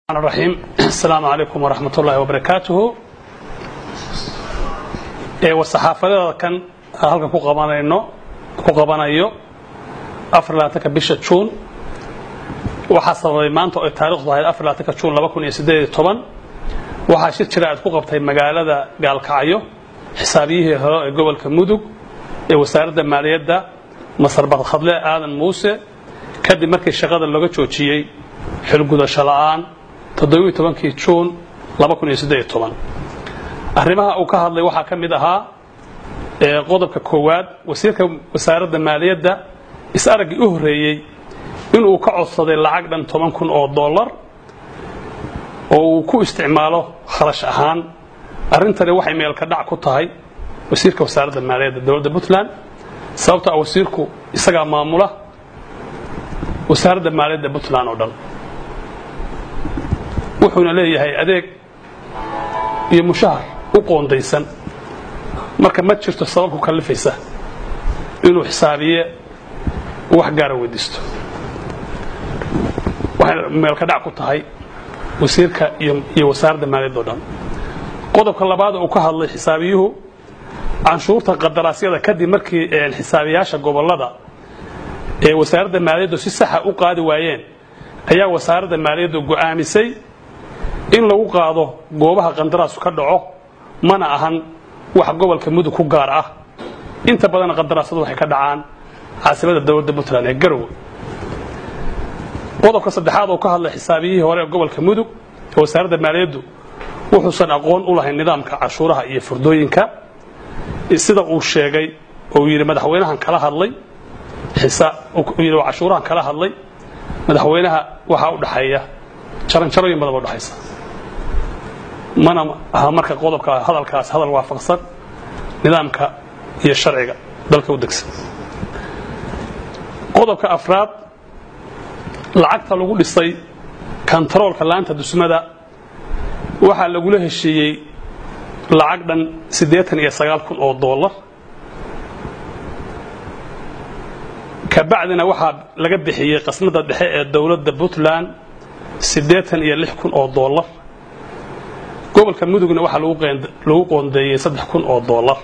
الرحيم السلام عليكم ورحمة الله وبركاته وصحاafadada kan halkan ku qabanayno ku qabanayo afar labaatanka bisha juun waxaa sababay maanta oo ay taarikhdu ahayd afar labaatanka juun laba kun iyo siddeed iyo toban waxaa shir jira aad ku qabtay magaalada gaalkacyo xisaabiyihii hore ee gobolka mudug ee wasaaradda maaliyadda masar badkhadle aadan muuse kadib markii shaqada looga joojiyey xilgudasho la'aan toddobiiyo tobankii juun laba kun iyo siddeed iyo toban arrimaha uu ka hadlay waxaa ka mid ahaa qodobka koowaad wasiirka wasaaradda maaliyadda is-araggii u horreeyey inuu ka codsaday lacag dhan toban kun oo dollar oo uu ku isticmaalo kharash ahaan arrintani waxay meelka dhac ku tahay wasiirka wasaaradda maaliyadda dowladda puntland sababto ah wasiirku isagaa maamula wasaaradda maaliyadda puntland oo dhan wuxuuna leeyahay adeeg iyo mushahar u qoondaysan marka ma jirto sabab ku kallifaysa inuu xisaabiye wax gaara weydiisto waxay meelka dhac ku tahay wasiirka iyo wasaaradda maaliyadda o dhan qodobka labaad uu ka hadlay xisaabiyuhu canshuurta qadaraasyada kadib markii xisaabiyaasha gobollada ee wasaaradda maaliyaddu si saxa u qaadi waayeen ayaa wasaaradda maaliyaddu go'aamisay in lagu qaado goobaha qandaraasu ka dhaco mana ahan wax gobolka mudug ku gaar ah inta badan qandaraasadu waxay ka dhacaan caasimada dowladda puntland ee garowe qodobka saddexaad oo ka hadlay xisaabiyihii hore ee gobolka mudug ee wasaaradda maaliyaddu wuxuusan aqoon u lahayn nidaamka cashuuraha iyo furdooyinka sida uu sheegay oo yidhi madaxweynahan kala hadlay yidhi cashuurahan kala hadlay madaxweynaha waxaa u dhaxeeya jaranjarooyin badan ba udhexaysa mana aha marka qodobka hadalkaas hadal waafaqsan nidaamka iyo sharciga dalka u degsan qodobka afraad lacagta lagu dhisay kontaroolka laanta dusmada waxaa lagula heshiiyey lacag dhan siddeetan iyo sagaal kun oo dollar kabacdina waxaa laga bixiyey qasnada dhexe ee dowladda puntland siddeetan iyo lix kun oo dollar gobolka mudugna waxaa lagu qoondeeyey saddex kun oo dollar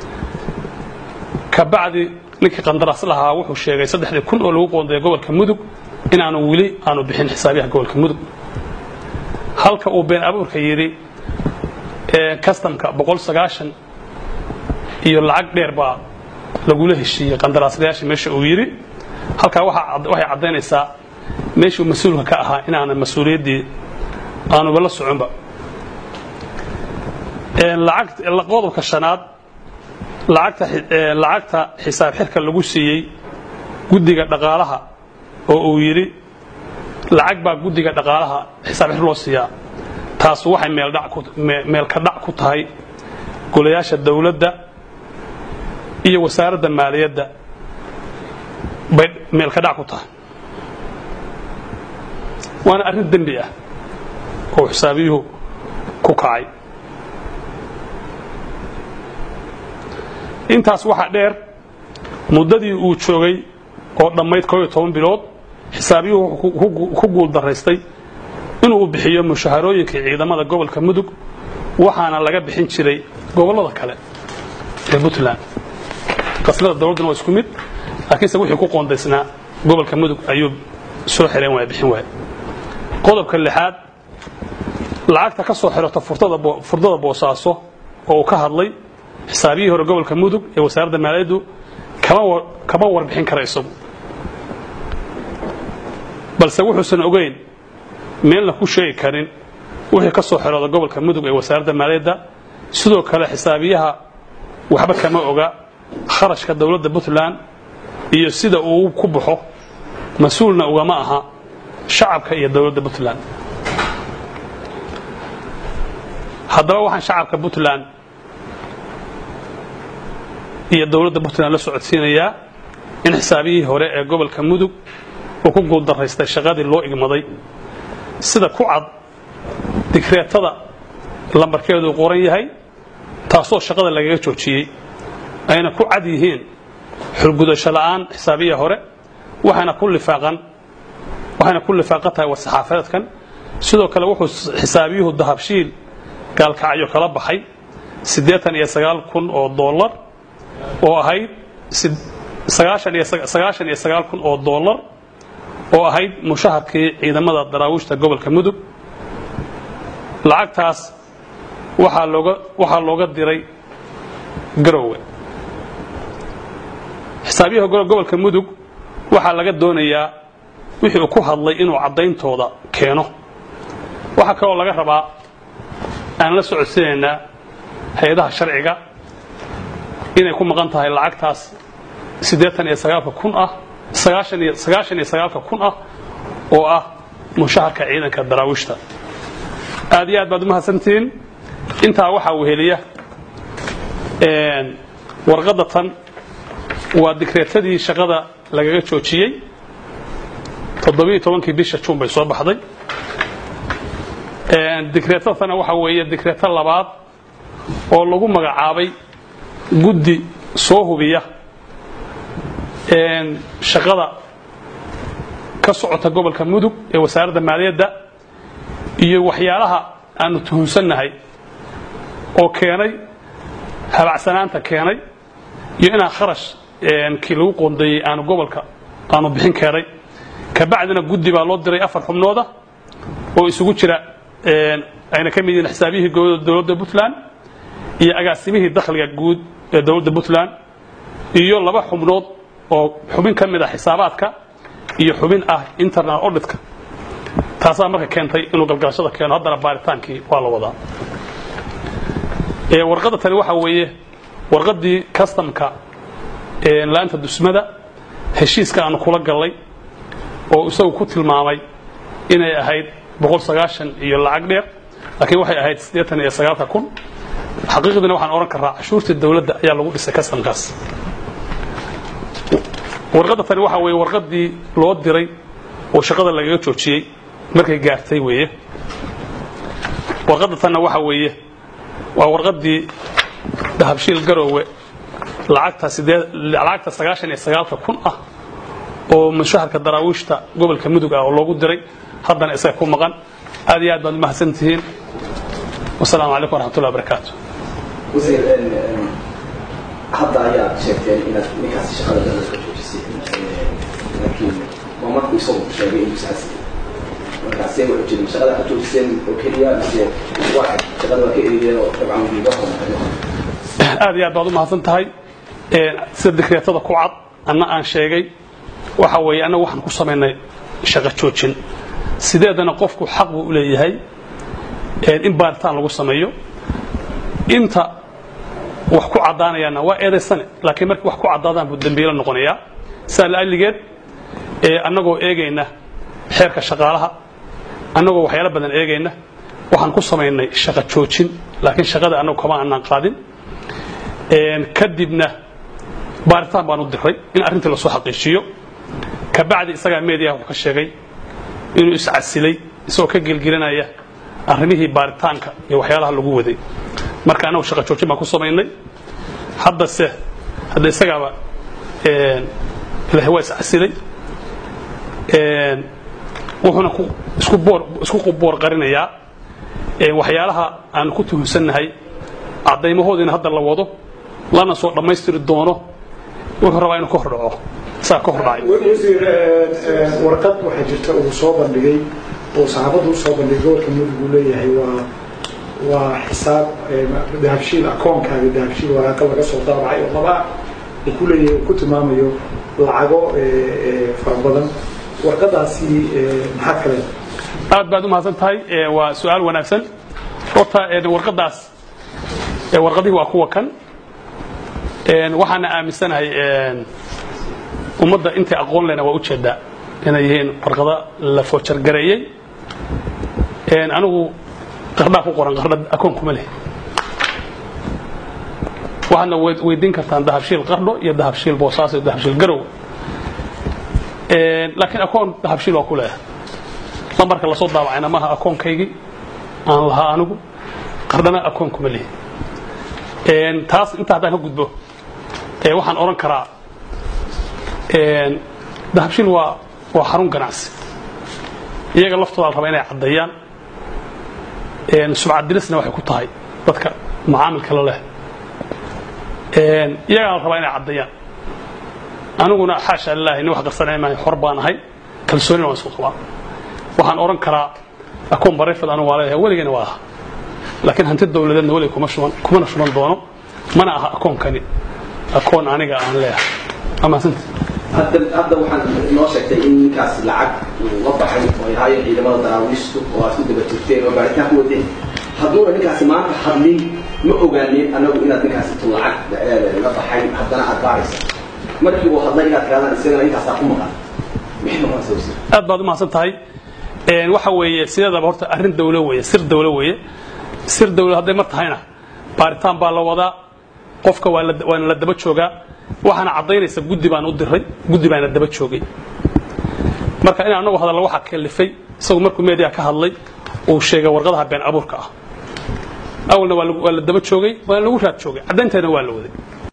kabacdi ninkii qandaraas lahaa wuxuu sheegay saddexdii kun oo lagu qoondeeyey gobolka mudug inaanu weli aanu bixin xisaabiyaha gobolka mudug halka uu been abuurka yidhi kastamka boqol sagaashan iyo lacag dheer baa lagula heshiiyey qandaraaslayaasha meesha uu yidhi halkaa waxay caddaynaysaa meeshuu mas-uulka ka ahaa inaana mas-uuliyaddii aanuba la soconba qodobka shanaad lacagta xisaab xirka lagu siiyey guddiga dhaqaalaha oo uu yidhi lacag baa guddiga dhaqaalaha xisaab xir loo siiyaa taasu waxay meelka dhac ku tahay golayaasha dowladda iyo wasaaradda maaliyadda bay meelka dhac ku tahay waana arrin dembi ah oo xisaabiyuhu ku kacay intaas waxaa dheer muddadii uu joogay oo dhammayd koob iyo toban bilood xisaabiyuhu wuxuu ku guul daraystay inuu bixiyo mushaharooyinkii ciidamada gobolka mudug waxaana laga bixin jiray gobollada kale ee puntland qasnada dowladduna waa isku mid laakiinse wixii ku qoondaysnaa gobolka mudug ayuu soo xireen waaya bixin waaya qodobka lixaad lacagta ka soo xirata furdada boosaaso oo uu ka hadlay xisaabiyihii hore gobolka mudug ee wasaaradda maaliyaddu kama warbixin kara isagu balse wuxuusan ogeyn meelna ku sheegi karin wixii ka soo xirooda gobolka mudug ee wasaaradda maaliyadda sidoo kale xisaabiyaha waxba kama oga kharashka dowladda puntland iyo sida uu ku baxo mas-uulna ugama aha shacabka iyo dowladda puntland haddaba waxaan shacabka puntland iyo dowladda puntland la socodsiinayaa in xisaabiyihii hore ee gobolka mudug uu ku guuldaraystay shaqadii loo igmaday sida ku cad digreetada lambarkeedu qoran yahay taasoo shaqada lagaga joojiyey ayna ku cad yihiin xulgudasho la'aan xisaabiya hore waxayna ku lifaaqan waxayna ku lifaaqan tahay war saxaafadeedkan sidoo kale wuxuu xisaabiyuhu dahabshiil gaalkacyo kala baxay siddeetan iyo sagaal kun oo dollar oo ahayd sagaashan iyo sagaashan iyo sagaal kun oo dollar oo ahayd mushaharkii ciidamada daraawiishta gobolka mudug lacagtaas waxaa looga waxaa looga diray garowe xisaabiyaha gobolka mudug waxaa laga doonayaa wixii uu ku hadlay inuu caddayntooda keeno waxaa kaloo laga rabaa aan la socodsiinaynaa hay-adaha sharciga inay ku maqan tahay lacagtaas siddeetan iyo sagaalka kun ah sagaashan iyo sagaashan iyo sagaalka kun ah oo ah mushaharka ciidanka daraawiishta aad iyo aad baad umahadsantihiin intaa waxaa weheliya warqadda tan waa dikreetadii shaqada lagaga joojiyey toddobiyo tobankii bisha juun bay soo baxday dikreetadana waxaa weeye dikreeto labaad oo lagu magacaabay guddi soo hubiya shaqada ka socota gobolka mudug ee wasaaradda maaliyadda iyo waxyaalaha aanu tuhunsannahay oo keenay habacsanaanta keenay iyo inaan kharash kii lagu qoondeeyey aanu gobolka aanu bixin keenay kabacdina guddi baa loo diray afar xubnooda oo isugu jira ayna ka mid yihiin xisaabiyihii dowladda puntland iyo agaasimihii dakhliga guud ee dowladda puntland iyo laba xubnood oo xubin ka mid ah xisaabaadka iyo xubin ah internal auditka taasaa marka keentay inuu galgalashada keeno haddana baaritaankii waa la wadaa warqadda tani waxaa weeye warqaddii customka laanta dusmada heshiiska aanu kula gallay oo isagu ku tilmaamay inay ahayd iyo lacag dheer laakiin waxay ahayd iyo sagaalka kun xaqiiqdiina waxaan odhan karaa cashuurtii dowladda ayaa lagu dhisay customkaas warqadda tani waxaa weeye warqaddii loo diray oo shaqada lagaga joojiyey markay gaartay weeye warqadda tanna waxaa weeye waa warqaddii dahabshiil garoowe lacagta sagaashan iyo sagaalka kun ah oo mushaharka daraawiishta gobolka mudug ah oo loogu diray haddana isaga ku maqan aad iyo aad baad umahadsan tihiin wasalaamu calaykum waraxmatullahi wabarakaatu wasiir hadda ayaad sheegteen inaad ninkaas shaqada dada ka joojisay laakiin waa markuu isagu sheegay inuu saasi markaasee wuxuu jirin shaqada ka joojiseen oo keliya mise waa shaqada waa ka eriyeen oo dabcan wiiga horumarin aad iyo aad baad u mahadsan tahay sida dikreetada ku cad anna aan sheegay waxa weeye annagu waxaan ku samaynay shaqo joojin sideedana qofku xaq buu u leeyahay in baaritaan lagu sameeyo inta wax ku caddaanayaana waa eedaysane laakiin markii wax ku caddaadaan buu dembiilo noqonayaa sidaa la'alligeed annagoo eegayna xeerka shaqaalaha annagoo waxyaalo badan eegayna waxaan ku samaynay shaqo joojin laakiin shaqada annagu kama aanaan qaadin kadibna baaritaan baan u diray in arrintii lasoo xaqiijiyo kabacdi isagaa meediyaha wuxuu ka sheegay inuu iscasilay isagoo ka gelgelinaya arrimihii baaritaanka iyo waxyaalaha lagu waday marka annagu shaqa joojin baan ku samaynay haddase hadda isagaaba ilahay waa iscasilay wuxuuna isku boor qarinayaa waxyaalaha aanu ku tuhunsannahay caddaymahoodiina hadda la wado lana soo dhammaystiri doono wuxuu rabaa inuu ka hordhaco saa ka hordhacay wasiir warqad waxaa jirta uu soo bandhigay oo saxaabaddu usoo bandhigay gobolka mudug uu leeyahay waa waa xisaab dahabshiil akoonkaaga dahabshiil waraaqa laga soo daabacay oo laba uu ku leeyahay uu ku tilmaamayo lacago fara badan warqadaasi maxaa kale aad baad u mahadsan tahay waa su-aal wanaagsan horta warqadaas warqadihii waa kuwa kan waxaana aaminsanahay ummadda intay aqoon lena waa ujeedaa inay yihiin warqado la foojargareeyey anigu qardhaa ku qoran qardha akoon kuma leh waxaadna weydiin kartaan dahabshiil qardho iyo dahabshiil boosaaso iyo dahabshiil garow laakiin akoon dahabshiil waa ku leeyahay lambarka lasoo daabacayna maaha akoonkaygii aan lahaa anigu qardhana akoon kuma lihi taas inta haddaan ka gudbo waxaan odhan karaa dahabshiil waa waa xarun ganacsi iyaga laftooda la rabaa inay caddeeyaan sumcad dilisna waxay ku tahay dadka macaamilka la leh iyagaa la rabaa inay caddeeyaan aniguna xaasha lilahi nin wax qarsanay maahay xor baan ahay kalsoonina waan isku qabaa waxaan odhan karaa akoon barayfad anigu waa leeyahay weligana waa aha laakiin hanti dawladeedna weliga kuma shuban kumana shuban doono mana aha akoonkani akoon aniga aan leeyahay amaasanta hadda hadda waxaan noo sheegtay in ninkaas lacag uu la baxay oo ay ahaayeen ciidamada daraawiishtu oo aad ku daba jirteen oo baaritaan ku wadeen hadduuna ninkaasi maanta hadlin ma ogaanin anagu inaad ninkaasi tu lacag la baxay haddana aad baaraysa markii uu hadlay inaad tiraadaan isagana intaasaa ku maqan maxay noqonaysa wasiir aad baad u mahadsan tahay waxa weeye sideedaba horta arrin dawlo weeye sir dawlo weeye sir dawlo hadday mar tahayna baaritaan baa la wadaa qofka waa la waana la daba joogaa waxaana caddaynaysa guddi baan u diray guddi baana daba joogay marka in anagu hadalla waxaa kalifay isagu markuu media ka hadlay uu sheegay warqadaha been abuurka ah awalna waa la daba joogay waana lagu raad joogay caddaynteena waa la waday